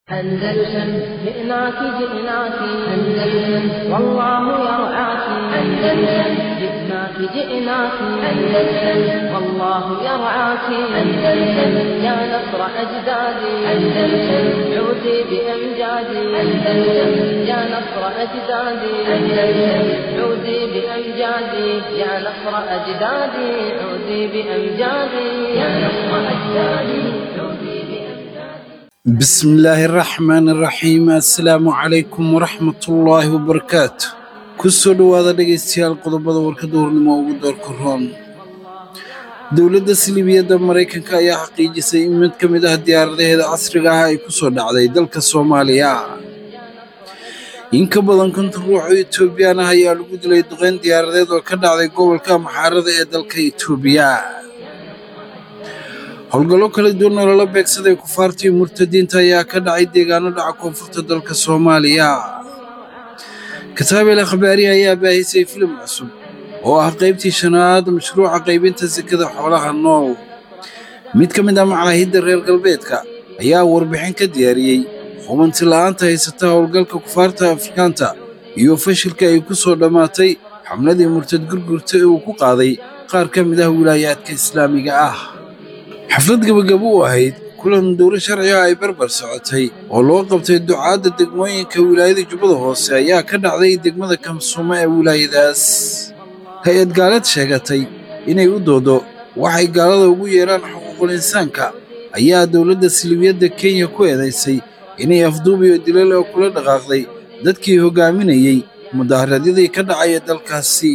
أندلسن جئناك جئناك أندلسن والله يرعاك أندلسن جئناك جئناك أندلسن والله يرعاك أندلسن يا نصر أجدادي أندلسن عودي بأمجادي أندلسن يا نصر أجدادي أندلسن عودي بأمجادي يا نصر أجدادي عودي بأمجادي يا نصر أجدادي عودي بأمجادي بسم الله الرحمن الرحيم assalaamu calaykum waraxmat ullaahi wabarakaatu kusoo dhowaada dhegaystayaal qodobada warkada hornimo ugu doorka roon dowladda silibiyadda maraykanka ayaa xaqiijisay in mid ka mid ah diyaaradaheeda casriga ah ay ku soo dhacday dalka soomaaliya in ka badan konton ruux oo etoobiyaan ah ayaa lagu dilay duqeyn diyaaradeed oo ka dhacday gobolka maxaarada ee dalka etoobiya howlgallo kala duwan oo lala beegsaday kufaartii murtadiinta ayaa ka dhacay deegaano dhaca koonfurta dalka soomaaliya kataabel akhbaari ayaa baahisay filim cusub oo ah qaybtii shanaad mashruuca qaybinta sekada xoolaha nool mid ka mid ah macaahidda reer galbeedka ayaa warbixin ka diyaariyey hubanti la'aanta haysata howlgalka kufaarta afrikaanta iyo fashilka ay ku soo dhammaatay xamladii murtad gurgurta ee uu ku qaaday qaar ka mid ah wilaayaadka islaamiga ah xaflad gebagabo u ahayd kulan dowlo sharciga ay barbar socotay oo loo qabtay ducaadda degmooyinka wilaayada jubbada hoose ayaa ka dhacday degmada kamsuumo ee wilaayadaas hay-ad gaalad sheegatay inay u doodo waxay gaalada ugu yeedhaan xuquuqul insaanka ayaa dowladda silibiyadda kenya ku eedaysay inay afduub iyo dilal oo kula dhaqaaqday dadkii hoggaaminayey mudaaharaadyadii ka dhacaya dalkaasi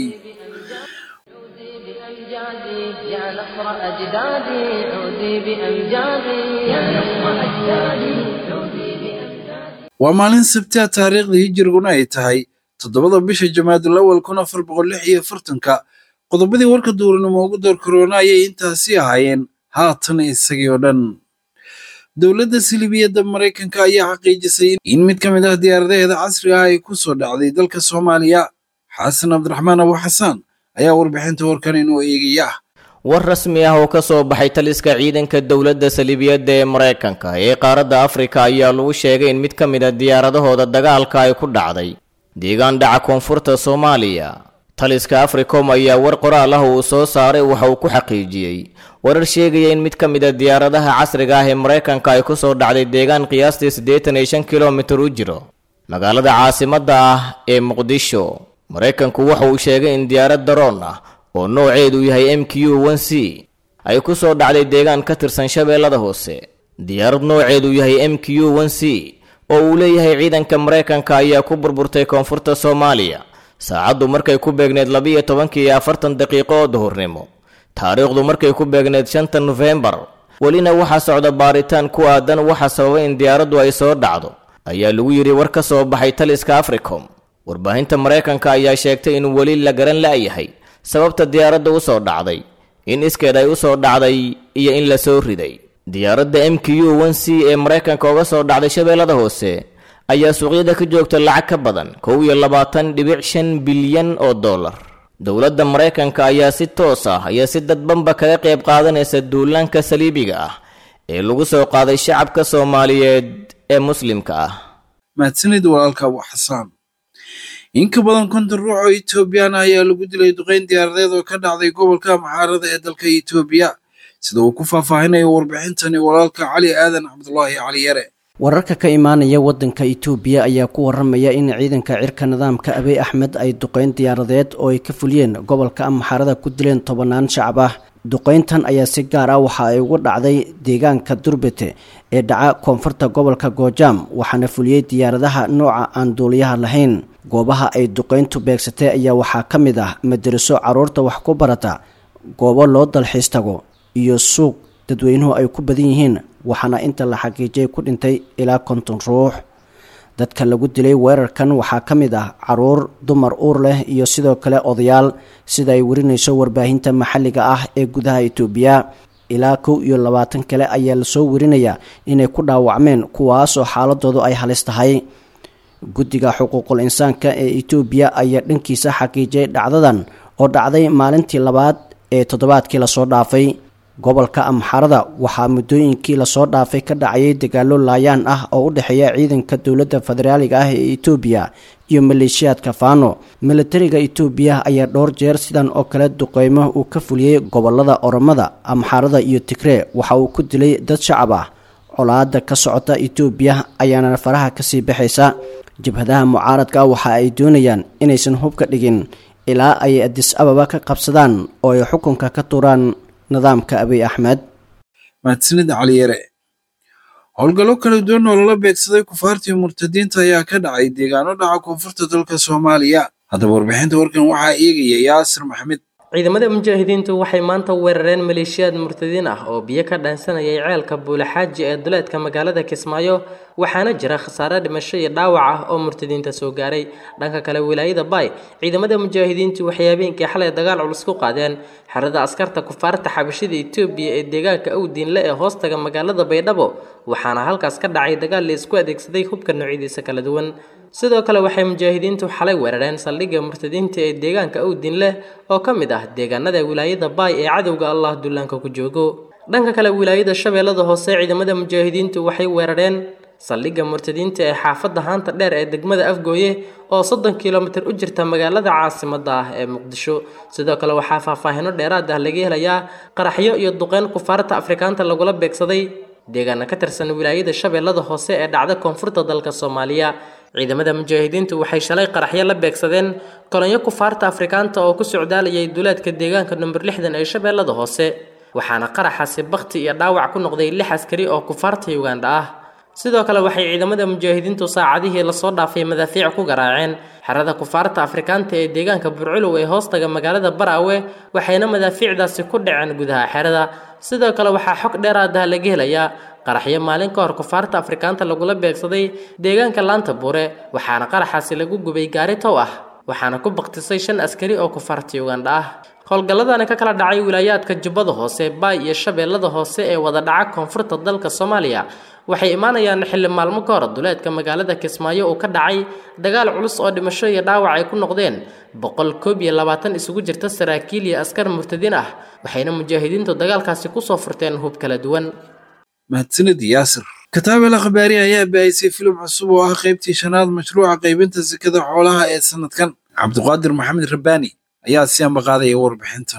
بأمجادي يا نصر أجدادي عودي بأمجادي يا نصر أجدادي عودي بأمجادي waa maalin sabtiha taariikhda hijiriguna ay tahay toddobada bisha jamaadul awal kun afar boqol lix iyo afartanka qodobadii warka duuranimo ugu door korona ayay intaasi ahaayeen haatan isagii oo dhan dowladda silibiyadda maraykanka ayaa xaqiijisay in mid ka mid ah diyaaradaheeda casriga ah ay ku soo dhacday dalka soomaaliya xasan cabdiraxmaan abu xasaan ayaa warbixinta warkan inoo eegaya war rasmi ah oo ka soo baxay taliska ciidanka dowladda saliibiyadda ee maraykanka ee qaaradda afrika ayaa lagu sheegay in mid ka mid a diyaaradahooda dagaalka ay ku dhacday deegaan dhaca koonfurta soomaaliya taliska africom ayaa war qoraal ah uu soo saaray waxa uu ku xaqiijiyey warar sheegaya in mid ka mid a diyaaradaha casriga ah ee maraykanka ay ku soo dhacday deegaan qiyaastii siddeetan iyo shan kilomitir u jiro magaalada caasimadda ah ee muqdisho maraykanku waxa uu sheegay in diyaarad daroon ah oo nooceedu yahay m q n c ay ku soo dhacday deegaan ka tirsan shabeellada hoose diyaarad nooceedu yahay m q n c oo uu leeyahay ciidanka maraykanka ayaa ku burburtay koonfurta soomaaliya saacaddu markay ku beegneed labiiyo tobankii iyo afartan daqiiqo oo duhurnimo taariikhdu markay ku beegneed shanta nofembar welina waxaa socda baaritaan ku aadan waxa sababay in diyaaraddu ay soo dhacdo ayaa lagu yidhi war ka soo baxay taliska africom warbaahinta maraykanka ayaa sheegtay in weli la garan la'yahay sababta diyaaradda u soo dhacday in iskeed ay u soo dhacday iyo in la soo riday diyaaradda m q n c ee maraykanka uga soo dhacday shabeellada hoose ayaa suuqyada ka joogta lacag ka badan kow iyo labaatan dhibic shan bilyan oo dollar dowladda maraykanka ayaa si toos ah iyo si dadbanba kaga qayb qaadanaysa duulaanka saliibiga ah ee lagu soo qaaday shacabka soomaaliyeed ee muslimka ah mahadsanid walaalka abu xasaan in ka badan konton ruux oo etoobiyaan ah ayaa lagu dilay duqeyn diyaaradeed oo ka dhacday gobolka maxaarada ee dalka etoobiya sida uu ku faahfaahinayo warbixintani walaalka cali aadan cabdulaahi cali yare wararka ka imaanaya waddanka itoobiya ayaa ku waramaya in ciidanka cirka nidaamka abiy axmed ay duqeyn diyaaradeed oo ay ka fuliyeen gobolka amaxarada ku dileen tobanaan shacab ah duqeyntan ayaa si gaar ah waxa ay ugu dhacday deegaanka durbete ee dhaca koonfurta gobolka goojaam waxaana fuliyey diyaaradaha nooca aan duuliyaha lahayn goobaha ay duqeyntu beegsatay ayaa waxaa ka mid ah madaraso caruurta wax ku barata goobo loo dalxiis tago iyo suuq dadweynuhu ay ku badan yihiin waxaana inta la xaqiijiyay ku dhintay ilaa konton ruux dadka lagu dilay weerarkan waxaa ka mid ah caruur dumar uur leh iyo sidoo kale odayaal sida ay warinayso warbaahinta maxalliga ah ee gudaha itoobiya ilaa kow iyo labaatan kale ayaa lasoo warinayaa inay ku dhaawacmeen kuwaasoo xaaladoodu ay halis tahay guddiga xuquuqul insaanka ee itoobiya ayaa dhankiisa xaqiijiyay dhacdadan oo dhacday maalintii labaad ee toddobaadkii lasoo dhaafay gobolka amxarada waxaa muddooyinkii lasoo dhaafay ka dhacayay dagaalo laayaan ah oo u dhexeeya ciidanka dowladda federaaliga ah ee etoobiya iyo maleeshiyaadka faano milatariga etoobiya ayaa dhowr jeer sidan oo kale duqeymo uu ka fuliyey gobolada oromada amxarada iyo tigree waxa uu ku dilay dad shacab ah colaada ka socota etoobiya ayaana faraha kasii baxaysa jabhadaha mucaaradka waxa ay doonayaan inaysan hub ka dhigin ilaa ay adis ababa ka qabsadaan oo ay xukunka ka tuuraan nidaamka abiy axmed mahadsanid caliyare howlgallo kala duwan oo lala beegsaday kufaartii murtadiinta ayaa ka dhacay deegaano dhaca koonfurta dalka soomaaliya haddaba warbixinta warkan waxaa eegaya yaasir maxmed ciidamada mujaahidiintu waxay maanta weerareen maleeshiyaad murtadiin ah oo biyo ka dhaansanayay ceelka buulaxaaji ee duleedka magaalada kismaayo waxaana jira khasaare dhimasho iyo dhaawac ah oo murtadiinta soo gaaray dhanka kale wilaayada baay ciidamada mujaahidiintu waxay habeenkii xalay dagaal culus ku qaadeen xerada askarta kufaarta xabashida etoobiya ee deegaanka awdiinle ee hoostaga magaalada baydhabo waxaana halkaas ka dhacay dagaal la isku adeegsaday hubka noocyadiisa kala duwan sidoo kale waxay mujaahidiintu xalay weerareen saldhigga murtadiinta ee deegaanka awdin leh oo ka mid ah deegaanada wilaayada baay ee cadowga allah dullaanka ku joogo dhanka kale wilaayada shabeellada hoose ciidamada mujaahidiintu waxay weerareen saldhigga murtadiinta ee xaafadda haanta dheer ee degmada afgooye oo soddon kilomitir u jirta magaalada caasimadda ah ee muqdisho sidoo kale waxaa faahfaahino dheeraad ah laga helayaa qaraxyo iyo duqeyn kufaarta afrikaanta lagula beegsaday deegaana ka tirsan wilaayada shabeellada hoose ee dhacda koonfurta dalka soomaaliya ciidamada mujaahidiintu waxay shalay qaraxyo la beegsadeen kolonyo kufaarta afrikaanta oo ku socdaalayay duleedka deegaanka number lixdan ee shabeellada hoose waxaana qaraxaasi bakhti iyo dhaawac ku noqday lix askari oo kufaarta ugandha ah sidoo kale waxay ciidamada mujaahidiintu saacadihii lasoo dhaafay madaafiic ku garaaceen xerada kufaarta afrikaanta ee deegaanka burculow ee hoostaga magaalada baraawe waxayna madaafiicdaasi ku dhaceen gudaha xerada sidoo kale waxaa xog dheeraad ah laga helayaa qaraxyo maalin ka hor kufaarta afrikaanta lagula beegsaday deegaanka laanta buure waxaana qaraxaasi lagu gubay gaari tow ah waxaana ku baktisay shan askari oo kufaarta ugandha ah howlgalladani ka kala dhacay wilaayaadka jubbada hoose baay iyo shabeellada hoose ee wada dhaca koonfurta dalka soomaaliya waxay imaanayaan xilli maalmo ka hor duleedka magaalada kismaayo uu ka dhacay dagaal culus oo dhimasho iyo dhaawac ay ku noqdeen boqol koob iyo labaatan isugu jirta saraakiil iyo askar murtadiin ah waxayna mujaahidiintu dagaalkaasi kusoo furteen hub kala duwan mahadsanid yaasir kataabel akhbaari ayaa baahisay filim cusub oo ah qaybtii shanaad mashruuca qaybinta sekada xoolaha ee sanadkan cabdiqaadir maxamed rabbaani ayaa si ambaqaadaya warbixintan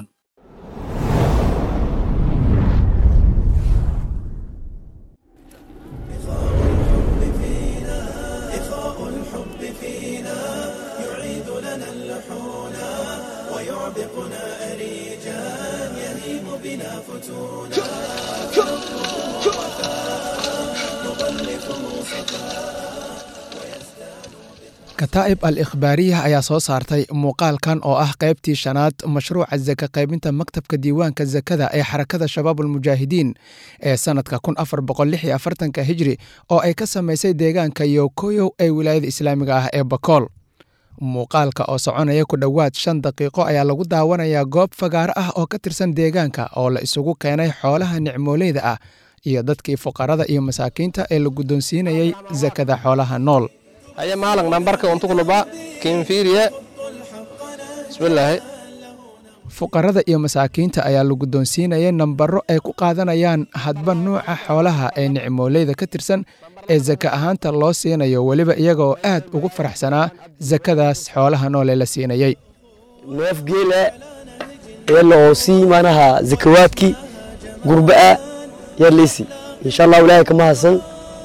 kataa'ib al ikhbaariya ayaa soo saartay muuqaalkan oo ah qaybtii shanaad mashruuca saka qaybinta maktabka diiwaanka sakada ee xarakada shabaab ulmujaahidiin ee sannadka kun afar boqol lix iyo afartanka hijri oo ay ka samaysay deegaanka yokoyow ee wilaayada islaamiga ah ee bakool muuqaalka oo soconaya ku dhowaad shan daqiiqo ayaa lagu daawanayaa goob fagaaro ah oo ka tirsan deegaanka oo la isugu keenay xoolaha nicmooleyda ah iyo dadkii fuqarada iyo masaakiinta ee la guddoonsiinayay sakada xoolaha nool haya maalan nambarka untukuluba kinfiiriye bismillaahi fuqarada iyo masaakiinta ayaa la guddoonsiinayay nambaro ay ku qaadanayaan hadba nuuca xoolaha ee nicmooleyda ka tirsan ee saka ahaanta loo siinayo weliba iyagaoo aad ugu faraxsanaa sakadaas xoolaha nool ee la siinayey neef geela iyana oo sii manaha zakawaadkii gurba'a yaa leysi insha allah ilaahay kama hasan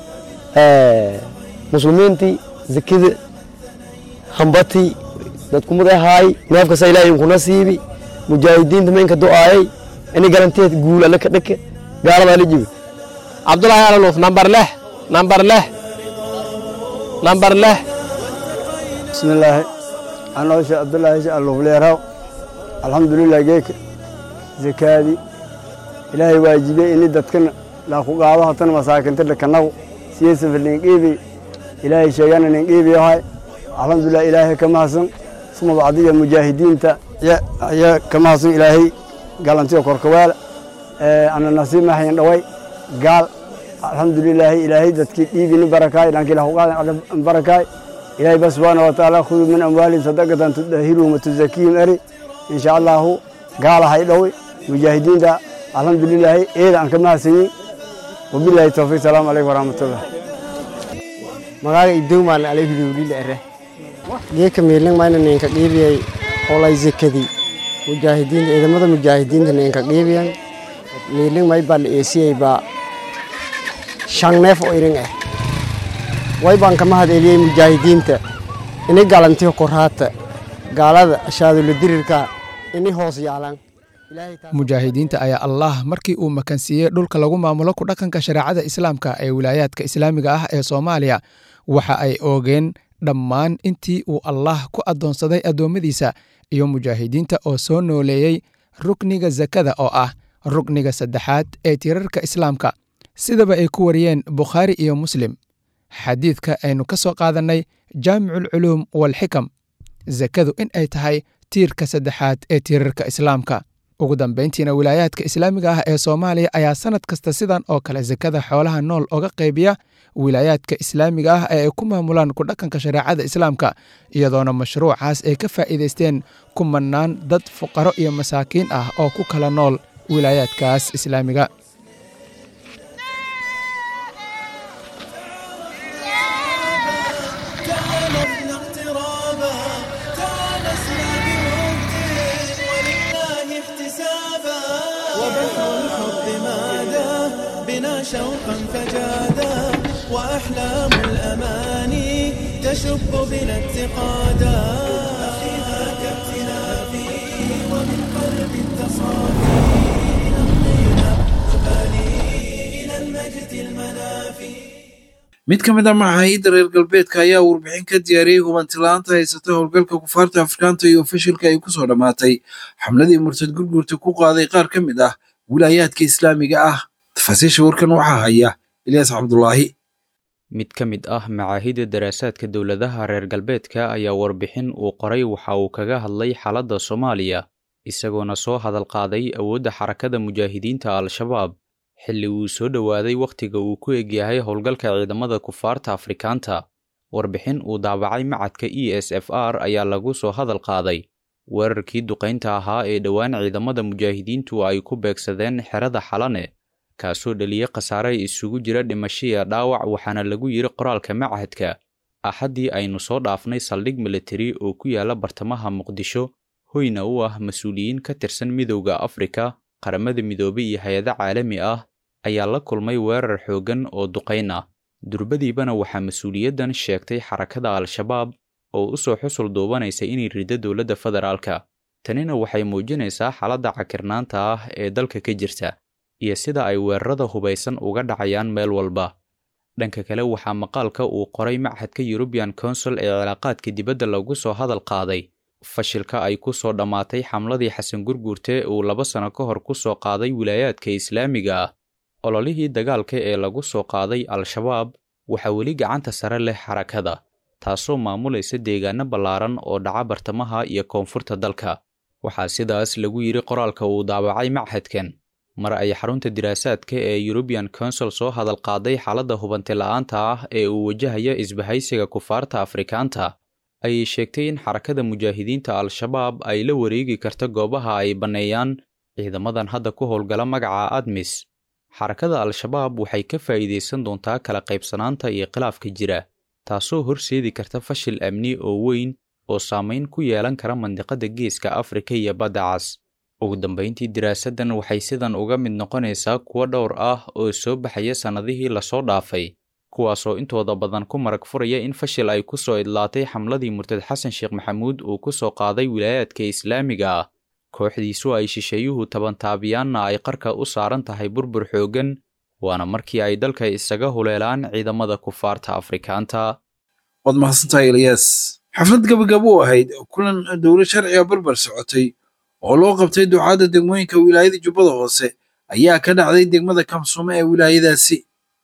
muslimiintii zakada hambatii dadkumad ahaay neefkasa ilaahay inkuna siibi mujaahidiinta maynka do'aayay ini garanteed guul alle ka dhake gaaladaa la jibi cabdulahi alanuuf nambar leh nambar leh nambar leh bismillaahi anoo sheekh cabdullaahi sheekh alluufleeraw alxamdulilah geeka zakaadii ilaahay waajibey ini dadkana laaku qaado hatana masaakinta dhakanagu siyeysafa ninqiibi ilaahay sheegana ninqiibiyahay alxamdulilah ilaahay ka mahadsan suma bacdiya mujaahidiinta ayaa ka mahadsan ilaahay galantiyo korkawaala ana nasiib mahayan dhaway gaal alxamdulilaahi ilaahay dadkii dhiigini barakaay dhankii lahu qaadan barakaay ilaahay ba subxaana wa tacaala khuduu min amwaalihim sadaqatan tudahiruhum watuzakiihim eri insha allahu gaalahay dhowi mujaahidiinta alxamdulilaahi eeda aan ka mahadsanyin wabilaahi towfiiq salaamu calaykum waraxmatullah magaaga idowmaan alayhudowlila ere geeka miilin mayna ninka qiibiyay olay zekadi mujaahidiinta ciidamada mujaahidiinta ninka qiibiyan miilin may baa la eesiyey baa shan neef oo irin ah way baan ka mahad eliyey mujaahidiinta ini galantiyo koraata gaalada ashaadulo dirirka ini hoos yaalaan mujaahidiinta ayaa allah markii uu makansiiyey dhulka lagu maamulo ku dhaqanka shareecada islaamka ee wilaayaadka islaamiga ah ee soomaaliya waxa ay oogeen dhammaan intii uu allah ku addoonsaday addoommadiisa iyo mujaahidiinta oo soo nooleeyey rukniga sakada oo ah rukniga saddexaad ee tirarka islaamka sidaba ay ku wariyeen bukhaari iyo muslim xadiidka aynu ka soo qaadannay jaamiculculuum walxikam sakadu in ay tahay tiirka saddexaad ee tiirarka islaamka ugu dambayntiina wilaayaadka islaamiga ah ee soomaaliya ayaa sannad kasta sidan oo kale sakada xoolaha nool oga qaybiya wilaayaadka islaamiga ah ee ay ku maamulaan ku dhaqanka shareecada islaamka iyadoona mashruucaas ay ka faa'iidaysteen kumanaan dad fuqaro iyo masaakiin ah oo ku kala nool wilaayaadkaas islaamiga شوقا فجادا وأحلام الأماني تشب بنا اتقادا أخيها كابتلافي ومن قلب التصافي نمضينا نبالي إلى المجد المنافي mid ka mid a macaahidda reer galbeedka ayaa warbixin ka diyaariyey hubantilaanta haysata howlgalka kufaarta afrikaanta iyo fashilka ay kusoo dhammaatay xamladii murtad gurgurta ku qaaday qaar ka mid ah wilaayaadka islaamiga ah tafaasiisha warkan waxaa haya ilyaas cabdulaahi mid ka mid ah macaahidda daraasaadka dowladaha reer galbeedka ayaa warbixin uu qoray waxa uu kaga hadlay xaaladda soomaaliya isagoona soo hadal qaaday awoodda xarakada mujaahidiinta al-shabaab xilli uu soo dhowaaday wakhtiga uu ku egyahay howlgalka ciidamada kufaarta afrikaanta warbixin uu daabacay macadka e s f r ayaa lagu soo hadal qaaday weerarkii duqaynta ahaa ee dhowaan ciidamada mujaahidiintu ay ku beegsadeen xerada xalane kaasoo dhaliyey khasaare isugu jira dhimashiya dhaawac waxaana lagu yidhi qoraalka machadka axaddii aynu soo dhaafnay saldhig militari oo ku yaala bartamaha muqdisho hoyna u ah mas-uuliyiin ka tirsan midowda afrika qaramada midoobay iyo hay-ado caalami ah ayaa la kulmay weerar xooggan oo duqayn ah durbadiibana waxaa mas-uuliyaddan sheegtay xarakada al-shabaab oo u soo xusul duubanaysa inay riddo dowladda federaalka tanina waxay muujinaysaa xaaladda cakirnaanta ah ee dalka ka jirta iyo sida ay weerarada hubaysan uga dhacayaan meel walba dhanka kale waxaa maqaalka uu qoray machadka yurubian consul ee cilaaqaadka dibadda lagu soo hadal qaaday fashilka ay ku soo dhammaatay xamladii xasan gurguurte uu laba sano ka hor ku soo qaaday wilaayaadka islaamiga ah ololihii dagaalka ee lagu soo qaaday al-shabaab waxaa weli gacanta sare leh xarakada taasoo maamulaysa deegaano ballaaran oo dhaca bartamaha iyo koonfurta dalka waxaa sidaas lagu yidhi qoraalka uu daabacay machadkan mar ay xarunta diraasaadka ee yurubian consul soo hadal qaaday xaaladda hubanti la'aanta ah ee uu wajahaya isbahaysiga kufaarta afrikaanta ayay sheegtay in xarakada mujaahidiinta al-shabaab ay la wareegi karta goobaha ay banneeyaan ciidamadan hadda ku howlgala magaca admis xarakada al-shabaab waxay ka faa'iidaysan doontaa kala qaybsanaanta iyo khilaafka jira taasoo horseedi karta fashil amni oo weyn oo saamayn ku yeelan kara mandiqada geeska afrika iyo badda cas ugu dambayntii diraasaddan waxay sidan uga mid noqonaysaa kuwo dhowr ah oo soo baxaya sannadihii lasoo dhaafay kuwaasoo intooda badan ku marag furaya in fashil ay ku soo idlaatay xamladii murtad xasan sheekh maxamuud uu ku soo qaaday wilaayaadka islaamiga ah kooxdiisu ay shisheeyuhu tabantaabiyaanna ay qarka u saaran tahay burbur xooggan waana markii ay dalka isaga huleelaan ciidamada kufaarta afrikaanta waad mahadsantahay ilyaas xaflad gabagabo u ahayd kulan dowlad sharciga barbar socotay oo loo qabtay ducaadda degmooyinka wilaayada jubbada hoose ayaa ka dhacday degmada kamsuume ee wilaayadaasi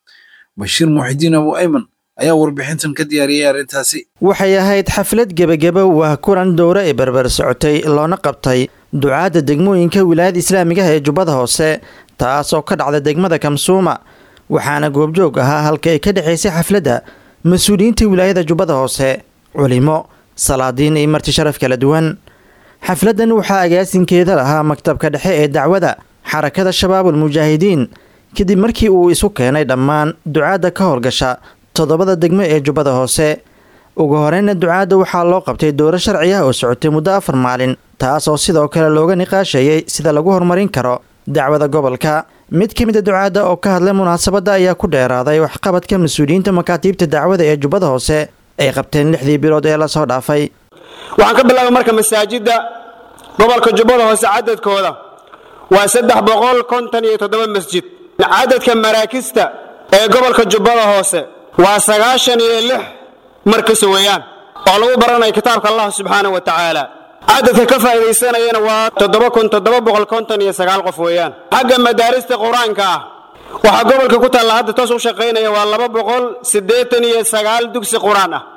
bashiir muxidiin abu ayman ayaa warbixintan ka diyaariyey arrintaasi waxay ahayd xaflad gebageba waa kulan dowro ee barbar socotay loona qabtay ducaadda degmooyinka wilaayada islaamiga ah ee jubbada hoose taas oo ka dhacda degmada kamsuuma waxaana goobjoog ahaa halka ay ka dhexaysay xafladda mas-uuliyiinta wilaayada jubbada hoose culimo salaadiin iyo marti sharaf kala duwan xafladdan waxaa agaasinkeeda lahaa maktabka dhexe ee dacwada xarakada shabaabul mujaahidiin kadib markii uu isu keenay dhammaan ducaadda ka howlgasha toddobada degmo ee jubbada hoose ugu horeyna ducaadda waxaa loo qabtay dowro sharci ah oo socotay muddo afar maalin taas oo sidoo kale looga niqaashayay sida lagu horumarin karo dacwada gobolka mid ka mid a ducaadda oo ka hadlay munaasabadda ayaa ku dheeraaday waxqabadka mas-uuliyiinta makaatiibta dacwada ee jubbada hoose ay qabteen lixdii bilood ee lasoo dhaafay waxaan ka bilaabay marka masaajidda gobolka jubbada hoose cadadkooda waa saddex boqol konton iyo toddoba masjid cadadka maraakista ee gobolka jubbada hoose waa sagaashan iyo lix markas weeyaan oo lagu baranayo kitaabka allah subxaana wa tacaala cadadka ka faa'iidaysanayana waa toddoba kun toddoba boqol konton iyo sagaal qof weeyaan xagga madaarista qur-aanka ah waxaa gobolka ku taalla hadda toos u shaqaynaya waa laba boqol siddeetan iyo sagaal dugsi qur-aan ah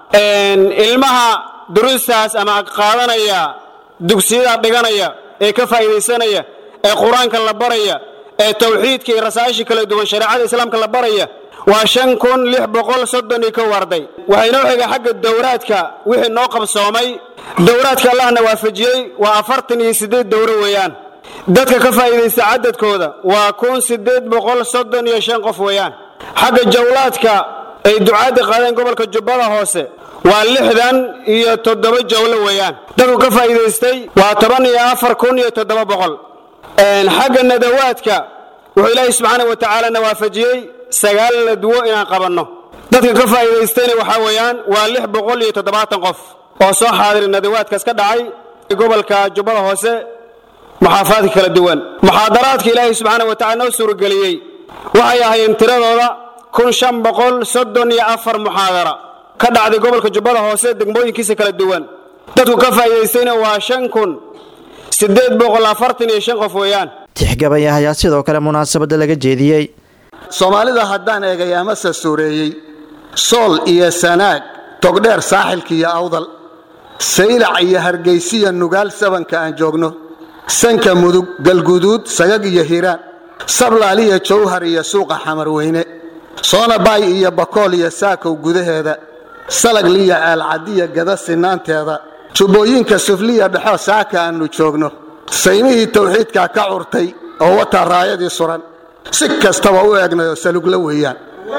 ilmaha duruustaas ama qaadanaya dugsiyada dhiganaya ee ka faa'iidaysanaya ee qur-aanka la baraya ee tawxiidka iyo rasaa'isha kala duwan shareecada islaamka la baraya waa shan kun lix boqol soddon iyo kow arday waxay noo xiga xagga dowraadka wixii noo qabsoomay dowraadka allahna waafajiyey waa afartan iyo siddeed dowro weeyaan dadka ka faa'iidaysta cadadkooda waa kun siddeed boqol soddon iyo shan qof weeyaan xagga jawlaadka ay ducaadda qaadeen gobolka jubbada hoose waa lixdan iyo toddoba jawlo weeyaan dadku ka faa'iidaystay waa toban iyo afar kun iyo toddoba boqol xagga nadawaadka wuxuu ilaahay subxaana wa tacaalana waafajiyey sagaal nadwo inaan qabanno dadka ka faa'iidaystayna waxaa weeyaan waa lix boqol iyo toddobaatan qof oo soo xaadiri nadawaadkaas ka dhacay gobolka jubbada hoose muxaafaadka kala duwan muxaadaraadka ilaahay subxaana wa tacala noo suurageliyey waxay ahaayeen tiradooda kun shan boqol soddon iyo afar muxaadara ka dhacday gobolka jubbada hoose degmooyinkiisa kala duwan dadku ka faa'iidaystayna waa shan kun siddeed boqol afartan iyo shan qof weeyaan tixgabaya ayaa sidoo kale munaasabadda laga jeediyey soomaalida haddaan eegay amase suureeyey sool iyo sanaag togdheer saaxilka iyo awdal saylac iyo hargaysiya nugaal sabanka aan joogno sanka mudug galguduud sagag iyo hiiraan sablaaliya jawhar iyo suuqa xamarweyne soonabaay iyo bakool iyo saakow gudaheeda salagliya aalcadiya gada sinaanteeda jubbooyinka sufliya dhexo saaka aannu joogno saymihii tawxiidkaa ka curtay oo wataa raayadii suran si kastaba u eegnayoo salugla weeyaan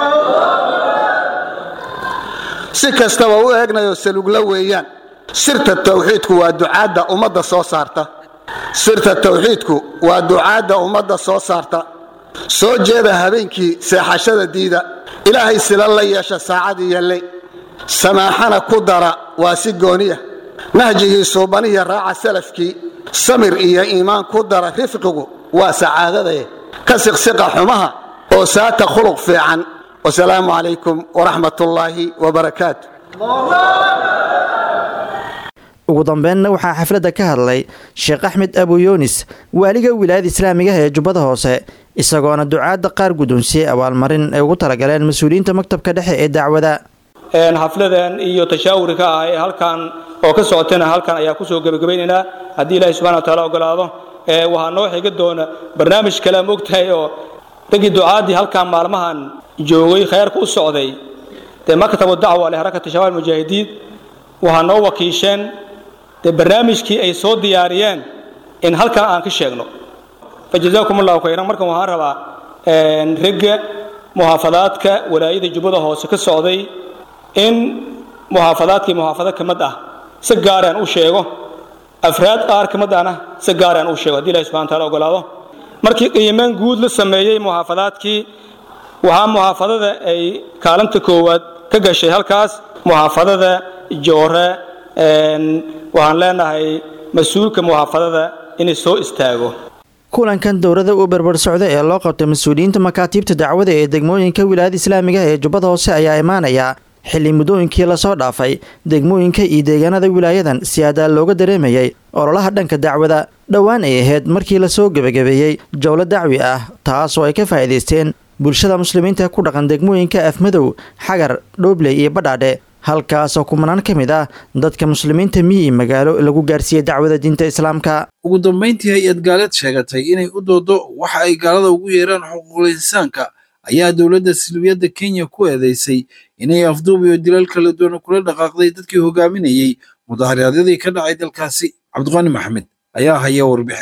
si kastaba u eegnayoo salugla weeyaan sirta tawxiidku waa ducaadda ummadda soo saarta sirta tawxiidku waa ducaadda ummadda soo saarta soo jeeda habeenkii seexashada diida ilaahay sila la yeesha saacadii yalley samaaxana ku dara waa si gooniya nahjigii suubaniya raaca salafkii samir iyo iimaan ku dara rifqigu waa sacaadadae ka siqsiqa xumaha oo saata khuluq fiican wasalaamu calaykum waraxmat ullaahi wabarakaatu ugu dambeynna waxaa xafladda ka hadlay sheekh axmed abuyoonis waaliga wilaayada islaamigaha ee jubbada hoose isagoona ducaadda qaar guddoonsiyey abaalmarin ay ugu talagaleen mas-uuliyiinta maktabka dhexe ee dacwada xafladan iyo tashaawurka ah ee halkan oo ka socotana halkan ayaa kusoo gebagabaynaynaa haddii ilaahay subxana wa taala ogolaado waxaa noo xiga doona barnaamij kale ma ogtahay oo raggii ducaaddii halkan maalmahan joogay khayrka u socday dee maktabu dacwa lixarakati shabaab mujaahidiin waxaa noo wakiisheen dee barnaamijkii ay soo diyaariyeen in halkan aan ka sheegno fa jazaakum allahu khayran markan waxaan rabaa ragga muxaafadaadka walaayada jubbada hoose ka socday in muxaafadaadkii muxaafado ka mid ah si gaaraan u sheego afraad qaar ka mid ahna si gaaraan u sheego haddii ilahi subxana taala ogolaado markii qiimeyn guud la sameeyey muxaafadaadkii waxaa muxaafadada ay kaalinta koowaad ka gashay halkaas muxaafadada joore waxaan leenahay mas-uulka muxaafadada inay soo istaago kulankan dowladda uu berber socda ee loo qabtay mas-uuliyiinta makaatiibta dacwada ee degmooyinka wilaayada islaamiga ee jubbada hoose ayaa imaanaya xilli muddooyinkii lasoo dhaafay degmooyinka iyo deegaanada wilaayadan si adaa looga dareemayay ololaha dhanka dacwada dhowaan ay ahayd markii lasoo gebagabeeyey jowlo dacwi ah taas oo ay ka faa'iidaysteen bulshada muslimiinta ku dhaqan degmooyinka afmadow xagar dhoobley iyo badhaadhe halkaasoo kumanaan ka mid ah dadka muslimiinta miyi magaalo lagu gaarsiiyey dacwada diinta islaamka ugu dambayntii hay-ad gaaleed sheegatay inay u doodo waxa ay gaalada ugu yeeraan xuquuqul insaanka ayaa dowladda silbiyadda kenya ku eedeysay inay afduub iyo dilal kala duwan kula dhaqaaqday dadkii hogaaminayey mudaharaadyadii ka dhacay dalkaasi cabdiqaani maxamed ayaa haya warbixintan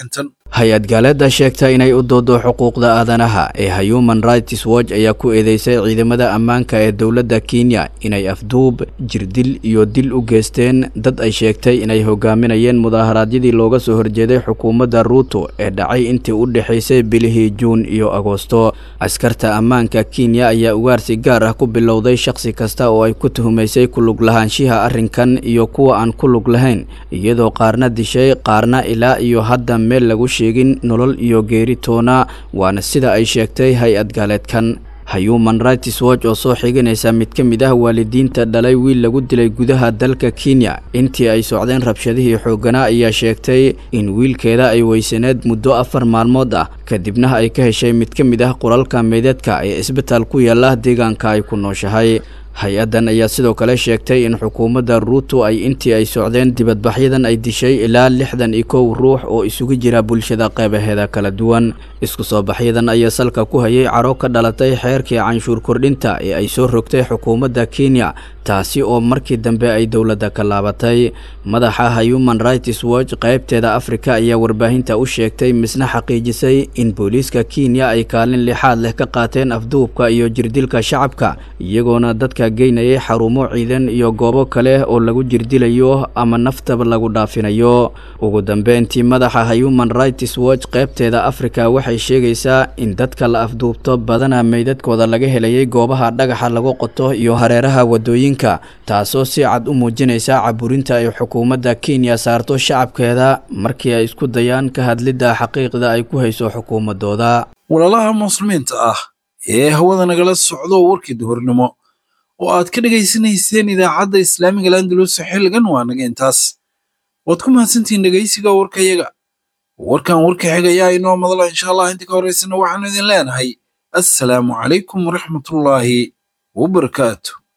hay-ad gaaleedda sheegta inay u doodo xuquuqda aadanaha ee human rights watch ayaa ku eedeysay ciidamada ammaanka ee dowladda kenya inay afduub jirdil iyo dil u geysteen dad ay sheegtay inay hogaaminayeen mudaaharaadyadii looga soo horjeeday xukuumadda ruuto ee dhacay intii u dhexaysay bilihii juun iyo agoosto askarta ammaanka kenya ayaa ugaarsi gaar ah ku bilowday shakhsi kasta oo ay ku tuhumaysay ku lug lahaanshiha arrinkan iyo kuwa aan ku lug lahayn iyadoo qaarna dishay qaarna ilaa iyo hadda meel lagu sheegin nolol iyo geeri toona waana sida ay sheegtay hay-ad gaaleedkan human rights watch oo soo xiganaysa mid ka mid ah waalidiinta dhalay wiil lagu dilay gudaha dalka kenya intii ay socdeen rabshadihii xoogganaa ayaa sheegtay in wiilkeeda ay weysaneed muddo afar maalmood ah kadibna ay ka heshay mid ka mid ah qoralka meedeedka ee isbitaal ku yaala deegaanka ay ku nooshahay hay-addan ayaa sidoo kale sheegtay in xukuumadda ruuto ay intii ay socdeen dibadbaxyadan ay dishay ilaa lixdan iyo kow ruux oo isugu jira bulshada qeybaheeda kala duwan isku soo baxyadan ayaa salka ku hayay caro ka dhalatay xeerkii canshuur kordhinta ee ay soo rogtay xukuumadda kenya taasi oo markii dambe ay dowladda ka laabatay madaxa human rights watch qaybteeda afrika ayaa warbaahinta u sheegtay misna xaqiijisay in booliiska kenya ay kaalin lixaad leh ka qaateen afduubka iyo jirdilka shacabka iyagoona dadka geynayay xarumo ciidan iyo goobo kale oo lagu jirdilayo ama naftaba lagu dhaafinayo ugu dambeyntii madaxa human rights watch qaybteeda afrika waxay sheegaysaa in dadka la afduubto badana meydadkooda laga helayay goobaha dhagaxa lagu qoto iyo hareeraha wadooyinka taasoo si cad u muujinaysa caburinta ay xukuumadda kenya saarto shacabkeeda markii ay isku dayaan ka hadlidda xaqiiqda ay ku hayso xukuumadooda walaalaha muslimiinta ah ee hawada nagala socdo warkii duhurnimo oo aad ka dhegaysanayseen idaacadda islaamiga landalus xilligan waa naga intaas waad ku mahadsantihiin dhegaysiga warkayaga warkan warka xigayaa inoo madala insha allah inta ka horaysana waxaanu idin leenahay assalaamu calaykum waraxmatullaahi wabarakaatu